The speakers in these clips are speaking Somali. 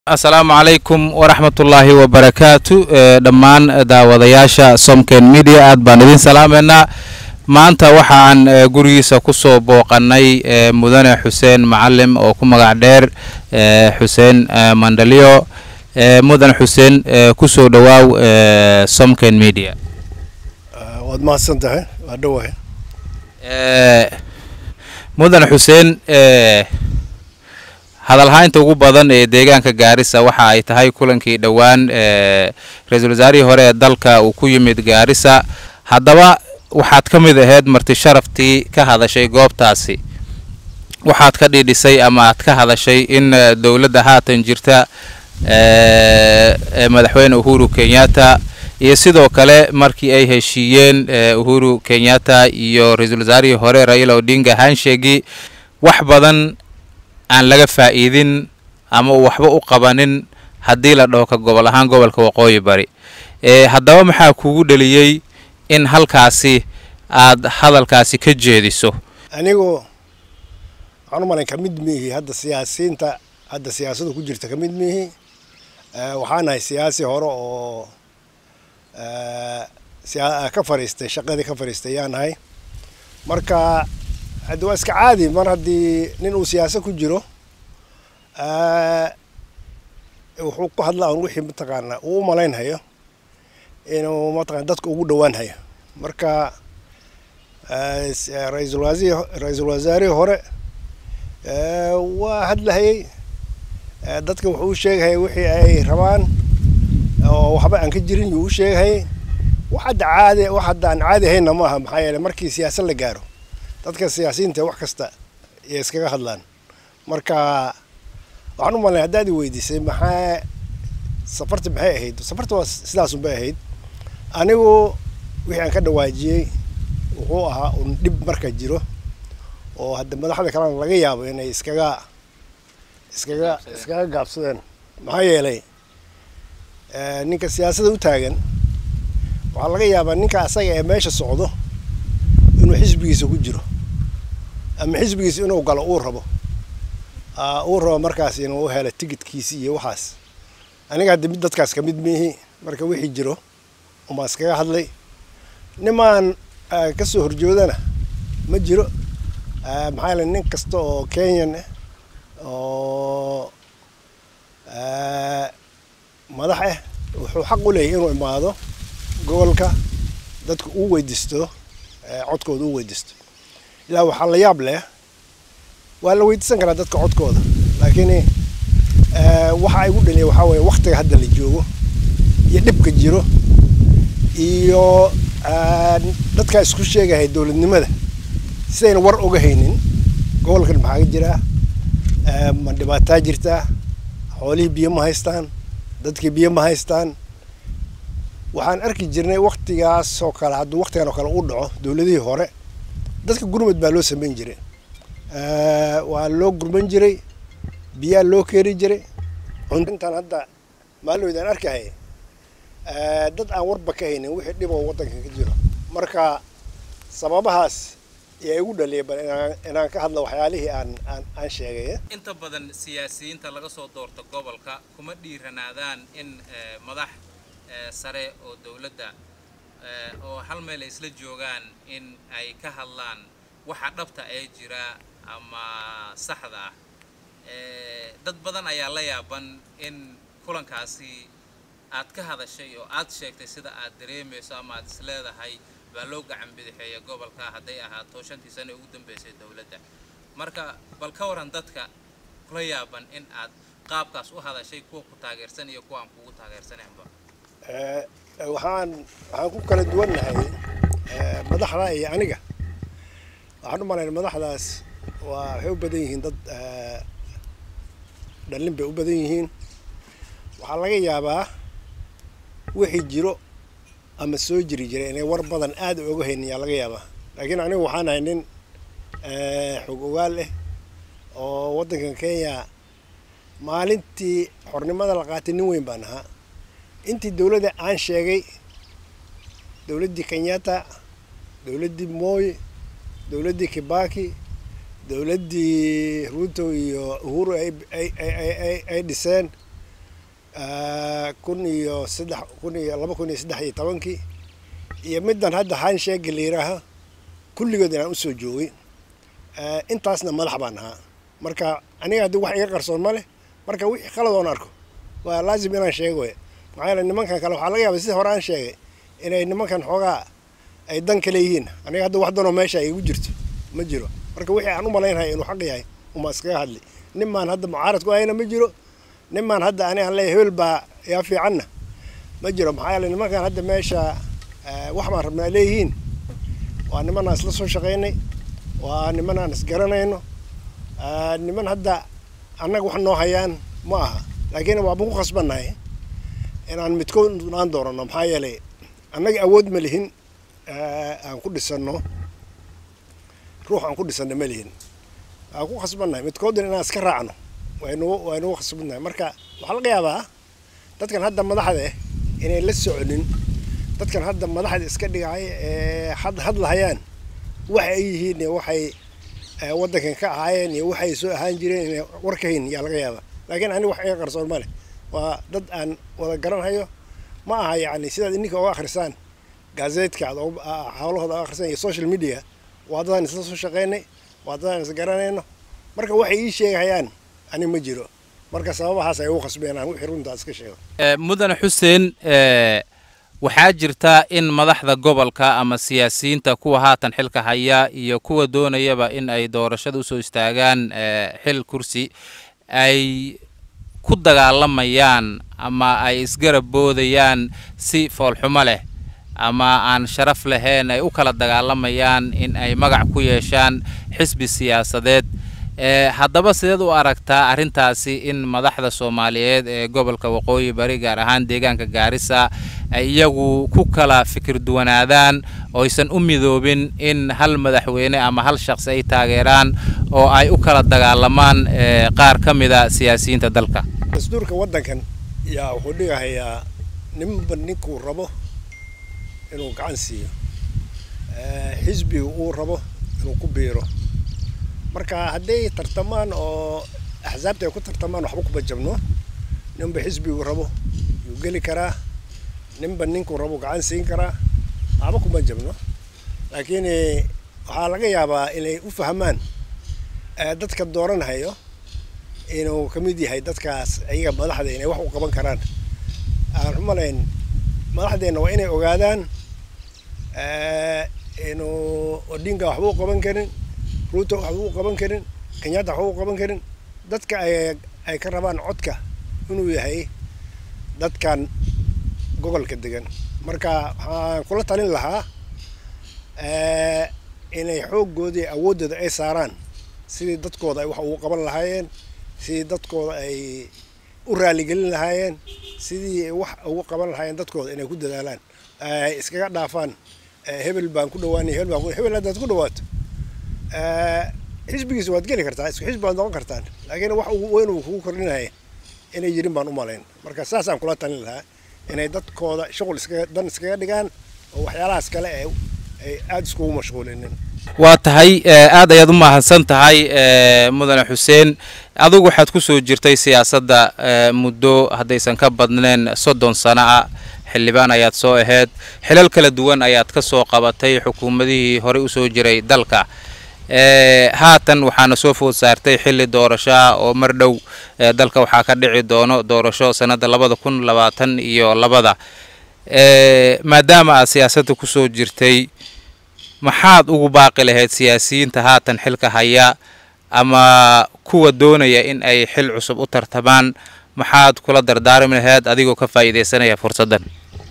asalaamu calaykum waraxmatullaahi wabarakaatu dhammaan daawadayaasha somken media aad baan idin salaameynaa maanta waxaan gurigiisa kusoo booqanay mudane xuseen macalim oo ku magac dheer xuseen mandaliyo mudane xuseen kusoo dhowaaw somken media waad mahadsan tahay waa dhowahay mudane xuseen hadalhaynta ugu badan ee deegaanka gaarisa waxa ay tahay kulankii dhowaan ra-iisul wasaarihii hore ee dalka uu ku yimid gaarisa haddaba waxaad ka mid ahayd marti sharaftii ka hadashay goobtaasi waxaad ka dhidhisay ama aad ka hadashay in dowladda haatan jirta madaxweyne uhuru kenyatta iyo sidoo kale markii ay heshiiyeen uhuru kenyatta iyo ra-iisul wasaarihii hore raila odinga hanshegi wax badan aan laga faa'iidin ama uu waxba u qabanin haddii la dhaho ka gobol ahaan gobolka waqooyi bari haddaba maxaa kugu dheliyey in halkaasi aad hadalkaasi ka jeediso anigu waxaan u malayn ka mid miihi hadda siyaasiyiinta hadda siyaasadda ku jirta ka mid miihi waxaan ahay siyaasi hore oo ka fariistay shaqadii ka fariistay yaan ahay marka haddi waa iska caadi mar haddii nin uu siyaasa ku jiro wuxuu ku hadlaa un wixii mataqaanaa uu u malaynhayo inuu mataqana dadka ugu dhowaan hayo marka ra-iisul waasi ra-iisul wasaarihii hore waa hadlahayay dadka wuxuu u sheegahayay wixii ay rabaan oo waxba aan ka jirin yuu u sheegahayay wax hadda caadi wax hadda aan caadi hayna ma aha maxaa yeele markii siyaasad la gaaro dadka siyaasiyiinta wax kasta ayay iskaga hadlaan marka waxaan u malnay haddaad i weydiisay maxaa safarta maxay ahayd safarta waa sidaasun bay ahayd anigu wixii aan ka dhawaajiyey wuxuu ahaa un dhib marka jiro oo hadda madaxda kalena laga yaabo inay iskaga iskaga iskaga gaabsadeen maxaa yeelay ninka siyaasadda u taagan waxaa laga yaabaa ninka asaga ee meesha socdo inuu xisbigiisa ku jiro ama xisbigiisa inuu galo uu rabo uu rabo markaas inuu helo tigidkiisi iyo waxaas aniga hadda mid dadkaas ka mid miihi marka wixii jiro umaa iskaga hadlay nimaan ka soo horjoodana ma jiro maxaa yeele nin kasta oo kenyan ah oo madax ah wuxuu xaq u leeyahy inuu imaado gobolka dadka uu weydiisto codkooda u weydiisto ilaa waxaa la yaab leh waa la weydiisan karaa dadka codkooda laakiin waxa ay gu dhaliya waxaa weeye waktiga hadda la joogo iyo dhibka jiro iyo dadkaa isku sheegahay dowladnimada sidayna war oga haynin gobolkan maxaa ka jiraa ma dhibaataa jirtaa xoolihii biyo ma haystaan dadkii biyo ma haystaan waxaan arki jirnay waktigaas oo kale hadduu waktigan oo kale u dhaco dowladihii hore dadka gurmad baa loo samayn jiray waa loo gurman jiray biyaa loo keeri jiray intaan hadda maalinoydaan arkahay dad aan warba ka haynin wixii dhiboo waddanka ka jiro marka sababahaas ayaa igu dhaliyay bal inaan ka hadlo waxyaalihii aan aan aan sheegay inta badan siyaasiyiinta laga soo doorta gobolka kuma dhiiranaadaan in madax sare oo dowladda oo hal meel ay isla joogaan in ay ka hadlaan waxa dhabta ee jira ama saxda ah dad badan ayaa la yaaban in kulankaasi aad ka hadashay oo aad sheegtay sida aad dareemayso ama aad isleedahay baa loo gacan bidixeeya gobolka hadday ahaato shantii sano ugu dambeysay dowladda marka bal ka waran dadka kula yaaban in aad qaabkaas u hadashay kuwa ku taageersan iyo kuwa aan kugu taageersanaynba waxaan waxaan ku kala duwannahay madaxda iyo aniga waxaan u malayna madaxdaas waa waxay u badan yihiin dad dhallin bay u badan yihiin waxaa laga yaabaa wixii jiro ama soo jiri jiray inay war badan aad oga haynin yaa laga yaabaa laakiin anigu waxaan ahay nin xog ogaal ah oo waddankan kenya maalintii xornimada la qaatay nin weyn baan ahaa intii dowladda aan sheegay dowladdii kenyatta dowladdii moy dowladdii kibaki dowladdii ruto iyo uhuru ay ay ay ay ay dhiseen kun iyo saddex kun iyo laba kun iyo saddex iyo tobankii iyo middan hadda hansheega la yidhaaha kulligood inaan usoo joogay intaasna madax baan ahaa marka aniga haddii wax iga qarsoon ma leh marka wixii qalad oon arko waa laazim inaan sheego maxaa yeele nimankan kale waxaa laga yaabay sida hore aan sheegay inay nimankan xoogaa ay dan kale yihiin aniga hadda wax danoo meesha igu jirto ma jiro marka wixii aan u malaynhay inuu xaq yahay uma iskaga hadli nin maan hadda mucaarad ku ahayna ma jiro nin maan hadda ani aan leeyahay hebel baa yaa fiicanna ma jiro maxaa yeele nimankan hadda meesha wax baan rabnaa leeyihiin waa niman aan isla soo shaqaynay waa niman aan isgaranayno niman hadda annaga wax noo hayaan ma aha laakiin waaba ku khasbannahay inaan midkood aan doorano maxaa yeelay annaga awood ma lihin aan ku dhisanno ruux aan ku dhisanno ma lihin waan ku khasbannahay midkoodna inaan iska raacno waynu waynugu khasbannahay marka waxaa laga yaabaa dadkan hadda madaxda eh inay la soconin dadkan hadda madaxda iska dhigay ee had hadlahayaan waxa ay yihiin iyo waxay waddankan ka ahaayeen iyo waxay soo ahaan jireen inay war ka hayn yaa laga yaabaa laakiin ani wax iga qarsoon ma leh waa dad aan wada garanhayo ma aha yacni sidaad ininka uga akhrisaan gaazeedka aad hawlahooda uga akhrisaan iyo social media waa dadaan isla soo shaqaynay waa dadaan is garanayno marka waxay ii sheegahayaan ani ma jiro marka sababahaas ay ugu khasbeen aan wixii runtaa iska sheego mudane xuseen waxaa jirta in madaxda gobolka ama siyaasiyiinta kuwa haatan xilka haya iyo kuwa doonayaba in ay doorashada usoo istaagaan xil kursi ay ku dagaalamayaan ama ay isgarab boodayaan si foolxumo leh ama aan sharaf lahayn ay u kala dagaalamayaan in ay magac ku yeeshaan xisbi siyaasadeed haddaba sideed u aragtaa arrintaasi in madaxda soomaaliyeed ee gobolka waqooyi bari gaar ahaan deegaanka gaarisa ay iyagu ku kala fikir duwanaadaan oo aysan u midoobin in hal madaxweyne ama hal shaqsi ay taageeraan oo ay u kala dagaalamaan qaar ka mida siyaasiyiinta dalka dastuurka waddankan yaa wuxuu dhigahayaa ninba ninkuu rabo inuu gacan siiyo xisbiga uu rabo inuu ku biiro marka hadday tartamaan oo axsaabta ay ku tartamaan waxba kuma jabno ninba xisbigu rabo yuu geli karaa ninba ninkuu rabo gacan siin karaa waxba kuma jabno laakiin waxaa laga yaabaa inay u fahmaan dadka dooranhayo inuu ka mid yahay dadkaas ayaga madaxda inay wax u qaban karaan aan umalayn madaxdeenna waa inay ogaadaan inuu odinga waxba u qaban karin ruuto waxba u qaban karin kenyatta waxba u qaban karin dadka ay ay ka rabaan codka inuu yahay dadkan gobolka degan marka waxaan kula talin lahaa inay xooggoodii awooddooda ay saaraan sidii dadkooda ay wax ugu qaban lahaayeen sidii dadkooda ay u raaligelin lahaayeen sidii wax ugu qaban lahaayeen dadkooda inay ku dadaalaan ay iskaga dhaafaan hebel baan ku dhawaanay hebel baan hebel haddaad ku dhawaato xisbigiisa waad geli kartaa isku xisbi baad noqon kartaan laakiin wax ugu weyn uu kugu kordhinaya inay jirin baan u malayn marka saasaan kula talin lahaa inay dadkooda shuqul iskaga dan iskaga dhigaan oo waxyaalahaas kale ay ay aada iskugu mashquulinin waa tahay aad ayaad u mahadsan tahay mudane xuseen adigu waxaad ku soo jirtay siyaasadda muddo haddaysan ka badneen soddon sano ah xildhibaan ayaad soo ahayd xilal kala duwan ayaad ka soo qabatay xukuumadihii horey usoo jiray dalka haatan waxaana soo food saartay xilli doorasho ah oo mar dhow dalka waxaa ka dhici doono doorasho sanadda labada kun labaatan iyo labada maadaama aad siyaasadda kusoo jirtay maxaad ugu baaqi lahayd siyaasiyiinta haatan xilka haya ama kuwa doonaya in ay xil cusub u tartamaan maxaad kula dardaarmi lahayd adigoo ka faa'iidaysanaya fursaddan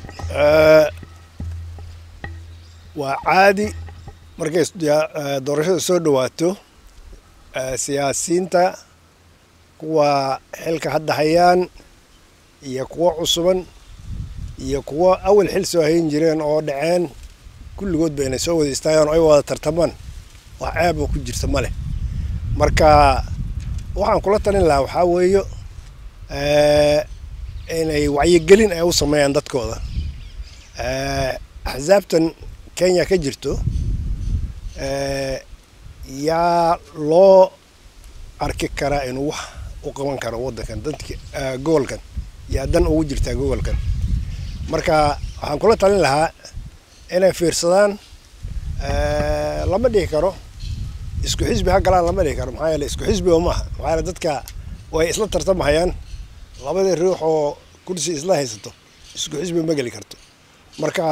waa caadi markay doorashada soo dhawaato siyaasiyiinta kuwa xilka hadda hayaan iyo kuwo cusuban iyo kuwo awal xil soo hayn jireen oo dhaceen kulligood ba inay soo wada istaagaan oo ay wada tartamaan wax ceeb oo ku jirta ma leh marka waxaan kula talin lahaa waxaa weeyo inay wacyigelin ay u sameeyaan dadkooda axsaabtan kenya ka jirto yaa loo arki karaa inuu wax u qaban karo waddankan dadka gobolkan yaa dan ugu jirtaa gobolkan marka waxaan kula talin lahaa inay fiirsadaan lama dhihi karo isku xisbi ha galaan lama dhihi karo maxaa yeele isku xisbi oo maaha maxaa yeele dadka way isla tartamahayaan labadii ruux oo kursi isla haysato isku xisbi ma geli karto marka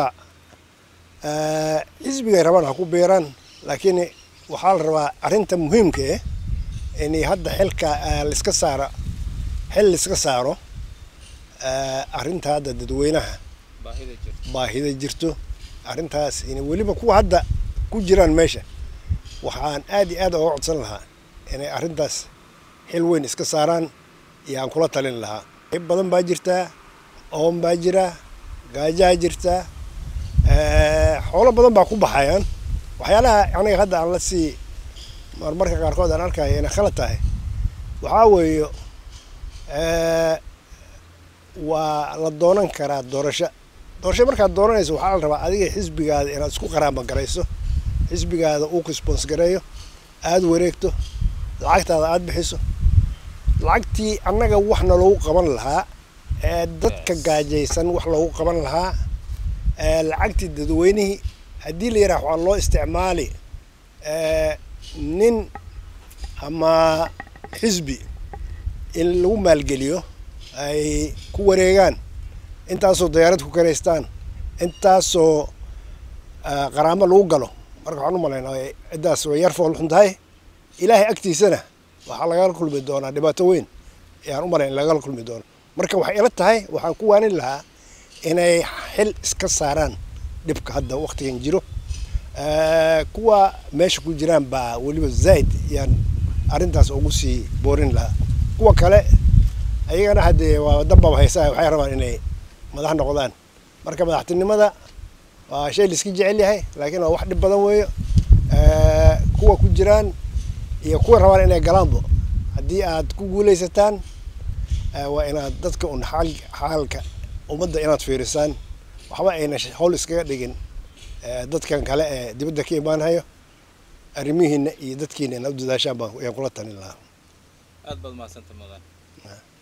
xisbigay rabaan ha ku biiraan laakiin waxaa la rabaa arrinta muhiimka eh inay hadda xilka laiska saaro xil laiska saaro arrinta hadda dadweynaha baahida jirto arrintaas in weliba kuwa hadda ku jiraan meesha waxaan aad iyo aad oga codsan lahaa inay arrintaas xil weyn iska saaraan iyo aan kula talin lahaa qayb badan baa jirtaa oon baa jira gaajaa jirtaa xoolo badan baa ku baxayaan waxyaalaha aniga hadda aan la sii marmarka qaarkood aan arkayo inay khalad tahay waxaa weeye waa la doonan karaa doorasho doorasho markaad doonanayso waxaa la rabaa adiga xisbigaada inaad isku qaraamba garayso xisbigaada uu response gareeyo aada wareegto lacagtaada aada bixiso lacagtii annaga waxna loogu qaban lahaa ee dadka gaajaysan wax loogu qaban lahaa lacagtii dadweynihii haddii la yidhaha waxaa loo isticmaali nin ama xisbi in lagu maalgeliyo ay ku wareegaan intaasoo dayaarad ku karaystaan intaasoo qaraamo lagu galo marka waxaan u malaynaa ciddaas way yar fool xun tahay ilaahay agtiisana waxaa lagala kulmi doonaa dhibaato weyn ayaan u malayn lagala kulmi doono marka waxay ila tahay waxaan ku waanin lahaa inay xil iska saaraan dhibka hadda waktigan jiro kuwa meesha ku jiraan baa weliba zaid yaan arrintaas ugu sii boorin lahaa kuwa kale ayagana haddee waa dambaba haysaa waxay rabaan inay madax noqdaan marka madaxtinimada waa shay laiska jecel yahay laakiin waa wax dhib badan weeyo kuwa ku jiraan iyo kuwa rabaan inay galaanbo haddii aad ku guulaysataan waa inaad dadka un xaal xaalka ummadda inaad fiirisaan waxba ayna howl iskaga dhigin dadkan kale ee dibadda ka imaanhayo arrimihiina iyo dadkiina inaad u dadaashaan baan ayaan kula talin lahaa aad baad mahadsanta mudan